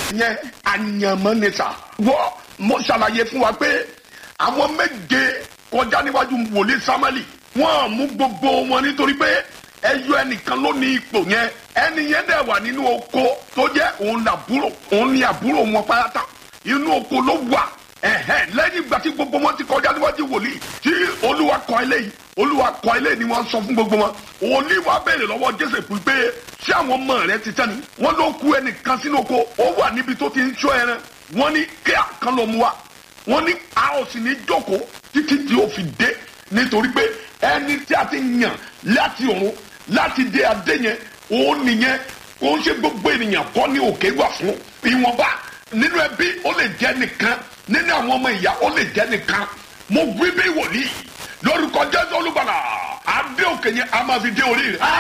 yẹn àyànmọ́ ni sà wọ́ mo ṣàlàyé fún wa pé àwọn méje kọjá níwájú wòlíì sámẹ́lì wọ́n mú gbogbo wọn nítorí pé ẹyọ ẹnìkan ló ní ipò yẹn ẹni yẹn dẹ̀ wà nínú oko tó jẹ́ òun làbúrò òun ní àbúrò wọn pátá inú oko ló wà ẹ̀hẹ́n lẹ́yìn ìgbà tí gbogbo wọn ti kọjá níwájú wòlíì tí olúwa kọ eléyìí olúwa kọ eléyìí ni wọ́n sọ fún gbogbo wọn wòlíì wa béèrè lọ́wọ́ jésù pé ṣé àwọn ọmọ rẹ ti tán ni wọ́n ló kú ẹnìkan sínú oko ó wà níbi tó ti ń ṣọ́ ẹran wọ́n ní kí àkàn lọ mú wa wọ́n ní a ò sì ní jókòó títí tí ó fi dé nítorí pé ẹni tí a ti yàn láti ọ̀run láti dé adé yẹn òun nìyẹn kò ń ṣe gbogbo ènìyàn kọ́ ní òkè wà fún ìwọ̀nba nínú ẹbí ó lè jẹ́ nìkan nínú àwọn ọmọ ìyá ó lè jẹ́ nìkan mo wí bí wòlíì lórúkọ jésù olùbàlà adé òkè yẹn a máa fi dé orí rẹ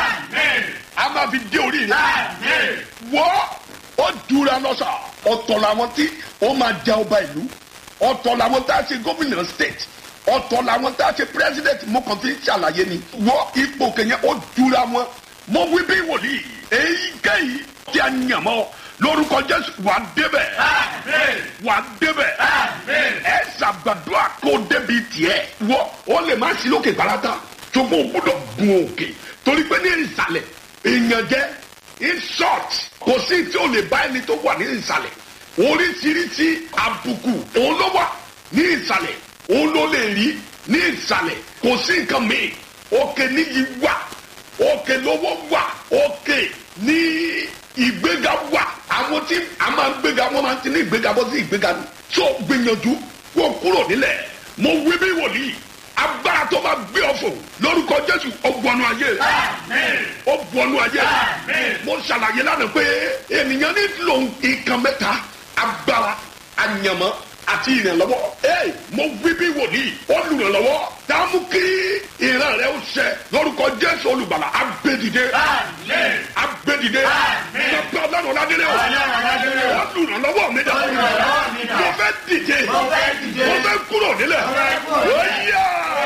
a máa fi dé orí rẹ wọ́ ó dúra lọ́sà ọ̀tọ̀ làwọn tí ó máa jẹ ọba ìlú ọ̀tọ̀ làwọn tá a ṣe gómìnà state ọ̀tọ̀ làwọn tá a ṣe president mo kàn fi ń ṣàlàyé ni wọ́ ipò kẹ̀yẹ́ ó dúra wọn mo wí bí wòlíì èyíkéyìí tí a yàn mọ́ lórúkọ jésù wà á débẹ̀ wà á débẹ̀ ẹ ṣàgbàdúrà kó débi tiẹ̀ wọ́ ó lè má sí lókè parata ṣùgbọ́n o gbọ́dọ̀ gun òkè torí pé ní ìsàlẹ̀ èèyàn jẹ́ in short kò sí tí o lè bá ẹni tó wà ní ìsàlẹ̀ oríṣiríṣi àbùkù òun ló wà ní ìsàlẹ̀ òun ló lè rí ní ìsàlẹ̀ kò sí nǹkan mìíràn òkè níyì wà òkè lówó wà òkè ní ìgbéga wà àwọn tí a máa ń gbéga wọn máa ń ti ní ìgbéga bọ́ sí ìgbéga ni tó gbìyànjú kó kúrò nílẹ̀ mo wí bí wòlíì agbára tó máa gbé ọ̀fọ̀ lórúkọ jésù ọgbọnú ayé ọgbọnú ayé mo ṣàlàyé lánàá pé ènìyàn nílò nǹkan mẹ́ta agbára àyànmọ́ àti ìrànlọ́wọ́ ee mo wí bí wòlíì olùrànlọ́wọ́ dààmú kí ìran rẹ ó ṣẹ lórúkọ jésù olùgbàlà agbẹdìde agbẹdìde pẹpẹ ọlọ́run ládélé o olùrànlọ́wọ́ mi dà mo fẹ́ dìde mo fẹ́ kúrò nílẹ̀ ó yá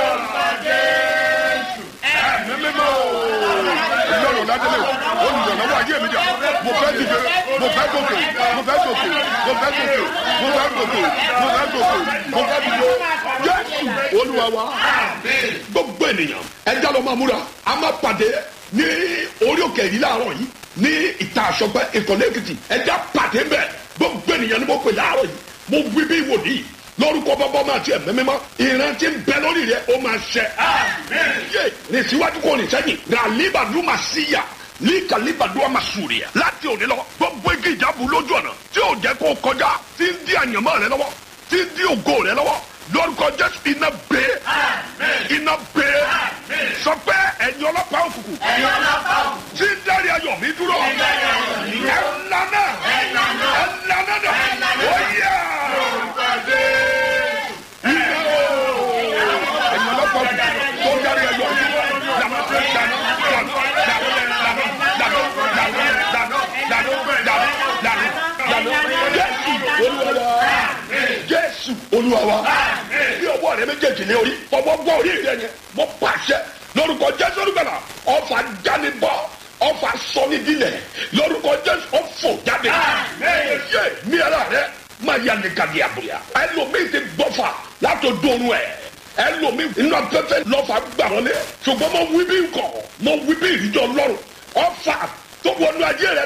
mímímọ́ ọlọ́run ládélé o olùrànlọ́wọ́ ayé mi dà mo fẹ́ dìde mo fẹ́ gòkè mo fẹ́ gòkè mo fẹ́ gòkè mo fẹ́ gòkè mo fẹ́ gòkè mo fẹ́ dìde jésù olúwa wa gbogbo ènìyàn ẹja ló máa múra a máa pàdé ní orí òkè yìí láàárọ̀ yìí ní ìta àṣọpẹ ìkọ̀lẹ́ èkìtì ẹja pàdé bẹ́ẹ̀ gbogbo ènìyàn ni mo pè láàárọ̀ yìí mo wí bí wòlíì lórúkọ bọ́bọ́ máa tiẹ̀ mẹ́mẹ́mọ́ ìrántí ń bẹ lórí rẹ ó máa ṣẹ. yé rìn síwájú kò rìn sẹ́yìn ràlíbàdú máa síyà ní kàlíbàdúrà máa sùrìyà láti òní lọ gbogbo igi ìjábù lójú ọ̀nà tí ò jẹ́ kó kọjá tí ń di àyànmọ́ rẹ lọ́wọ́ tí ń di ògo rẹ lọ́wọ́ lórúkọ jésù iná gbé iná gbé sọ pé ẹ̀yin ọlọ́pàá òkùnkùn tí ń dárí ayọ̀ mi dúró ẹ̀ lànà ẹ̀ lànà dà ó yá iná o ẹ̀yin ọlọ́pàá òkùnkùn tó ń dárí ayọ̀ mi dúró lànà lànà lànà jésù olúwa wa bí ọwọ́ rẹ méjèèjì ní orí fọwọ́ gbọ́ orí rẹ yẹn mo pàṣẹ lórúkọ jésù olùgbàlà ọfà jánibọ́ ọfà sọnidilẹ̀ lórúkọ jésù ọfọ jáde yé mi ara rẹ máa yà ní kàdí àbúyà ẹlòmíì ti gbọ́fà látò dóorun ẹ̀ ẹlòmíì inú afẹ́fẹ́ lọ́fà gbà wọlé ṣùgbọ́n mo wí bí nkọ̀ mo wí bí ìrìjọ lọ́rùn ọfà tó wọnú ayé rẹ